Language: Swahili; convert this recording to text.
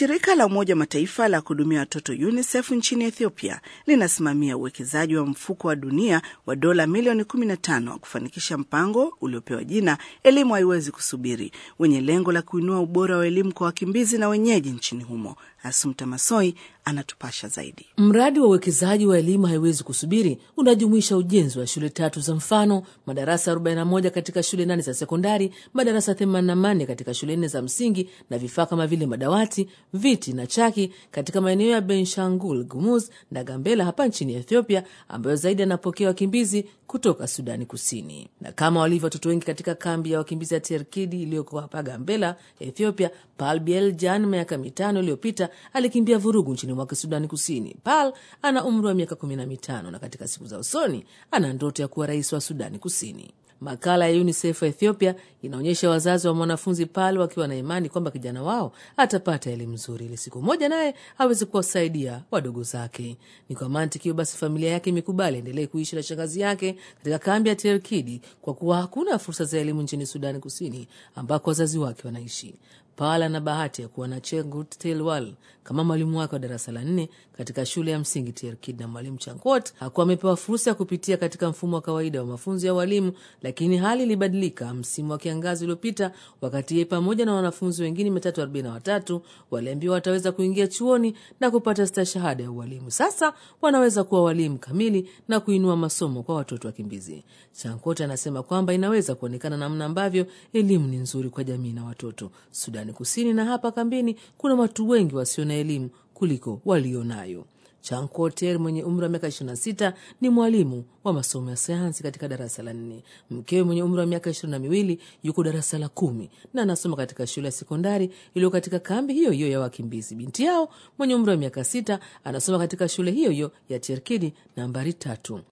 Shirika la Umoja wa Mataifa la kuhudumia watoto UNICEF nchini Ethiopia linasimamia uwekezaji wa mfuko wa dunia wa dola milioni 15 wa kufanikisha mpango uliopewa jina Elimu Haiwezi Kusubiri, wenye lengo la kuinua ubora wa elimu kwa wakimbizi na wenyeji nchini humo. Asumta Masoi anatupasha zaidi. Mradi wa uwekezaji wa elimu haiwezi kusubiri unajumuisha ujenzi wa shule tatu za mfano, madarasa 41 katika shule nane za sekondari, madarasa 84 katika shule nne za msingi na vifaa kama vile madawati, viti na chaki katika maeneo ya Benshangul Gumuz na Gambela hapa nchini Ethiopia, ambayo zaidi yanapokea wakimbizi kutoka Sudani Kusini. Na kama walivyo watoto wengi katika kambi ya wakimbizi ya Terkidi iliyoko hapa Gambela, Ethiopia, Pal Biel Jan miaka mitano iliyopita alikimbia vurugu nchini mwake Sudani Kusini. Pal ana umri wa miaka kumi na mitano na katika siku za usoni ana ndoto ya kuwa rais wa Sudani Kusini. Makala ya UNICEF Ethiopia inaonyesha wazazi wa mwanafunzi Pal wakiwa na imani kwamba kijana wao atapata elimu nzuri ili siku moja naye aweze kuwasaidia wadogo zake. Ni kwa mantiki hiyo basi familia yake imekubali endelee kuishi na shangazi yake katika kambi ya Terkidi kwa kuwa hakuna fursa za elimu nchini Sudani Kusini ambako wazazi wake wanaishi. Pal ana bahati ya kuwa na Chengut Telwal kama mwalimu wake wa darasa la nne katika shule ya msingi Terkid, na mwalimu Chankot hakuwa amepewa fursa ya kupitia katika mfumo wa kawaida wa mafunzo ya walimu, lakini hali ilibadilika msimu wa kiangazi uliopita, wakati yeye pamoja na wanafunzi wengine mia tatu arobaini na watatu waliambiwa wataweza kuingia chuoni na kupata stashahada ya ualimu. Sasa wanaweza kuwa walimu kamili na kuinua masomo kwa watoto wakimbizi. Chankot anasema kwamba inaweza kuonekana namna ambavyo elimu ni nzuri kwa jamii na watoto Sudani Kusini na hapa kambini kuna watu wengi wasio na elimu kuliko walionayo. Chankoter mwenye umri wa miaka 26 ni mwalimu wa masomo ya sayansi katika darasa la nne. Mkewe mwenye umri wa miaka ishirini na miwili yuko darasa la kumi na anasoma katika shule ya sekondari iliyo katika kambi hiyo hiyo ya wakimbizi. Binti yao mwenye umri wa miaka sita anasoma katika shule hiyo hiyo ya Cherkidi nambari tatu.